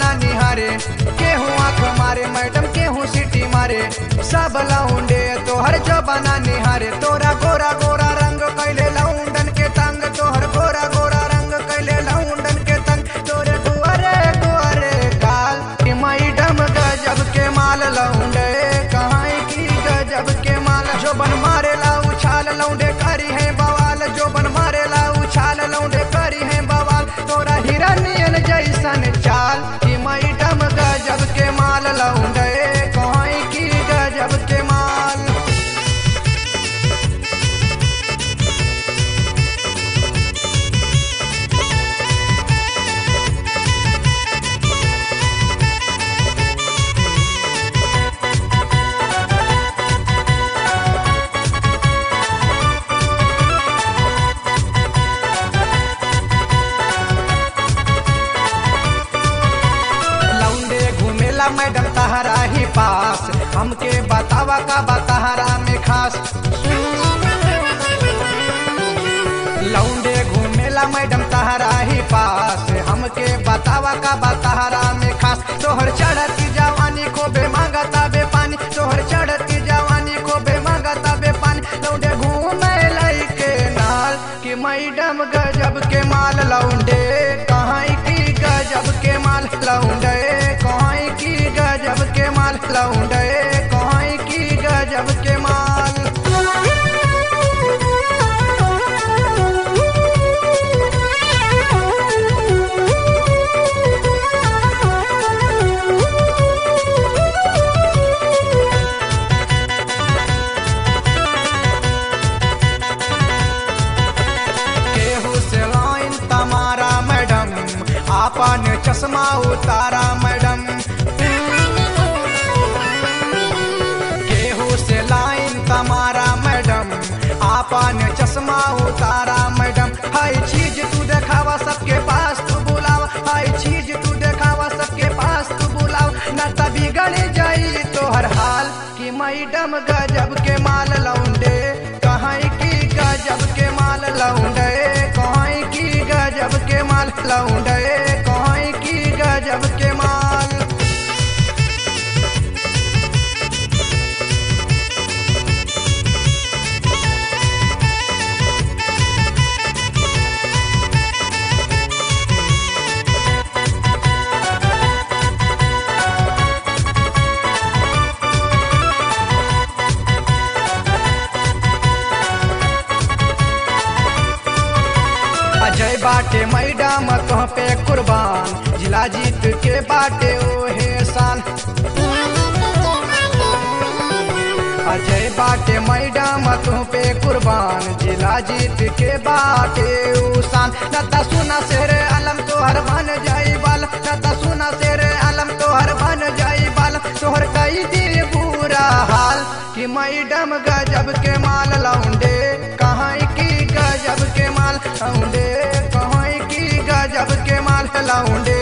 बना निहारे केहू आंख मारे मैडम केहू सीटी मारे सब लौंडे तोहर जो बना निहारे तोरा गोरा गोरा रंग कैले लौंडन के तंग तोहर गोरा गोरा रंग कैले लौंडन के तंग तोरे गुअरे गुअरे काल कि मैडम गजब के माल लौंडे कहाँ की गजब के माल जो बन मारे ला उछाल लौंडे करी है बवाल जो बन मारे ला उछाल लौंडे करी है बवाल तोरा हिरनियन जैसन चाल कि मैडम गजब के माल लौंडे कहाँ की गजब के माल लौंडे घूमेला मैडम तहरा ही पास हमके बतावा का बताहरा में खास लौंडे घूमेला मैडम तहरा ही पास हमके बतावा का बताहरा में खास तोहर चढ़ती जवानी को बे मांगता बे पानी तोहर चढ़ती जवानी को बे मांगता बे पानी लौंडे घूमे लइके नाल कि मैडम गजब के माल लौंडे कहाँ की गजब के माल लौंडे कहाँ की गजब के माल लौंडे कहाँ की गजब के माल केहू से लाइन तमारा मैडम आपन चश्मा उतारा मैडम केहू से लाइन तमारा मैडम आपन चश्मा उतारा मैडम हई चीज तू देखावा सबके पास तू बुलावा हई चीज तू देखावा सबके पास तू बुलावा न तभी गड़ी जाई तोहर हाल कि मैडम गजब के माल लौंडे कहाँ की गजब के माल लौंडे कहाँ की गजब के माल लौंडे कहाँ की गजब के माल अजय बाटे मैडम तुह पे कुर्बान जिला जीत के बाटे ओहे शान अजय बाटे मैडम तुह पे कुर्बान जिला जीत के बाटे उसान नता सुना शेर आलम तोहर बन जाई बाल नता सुना शेर आलम तोहर बन जाई बाल तोहर कई दी बुरा हाल कि मैडम गजब के माल लौंडे कहाँ की गजब के माल लौंडे कहाँ की गजब के माल लौंडे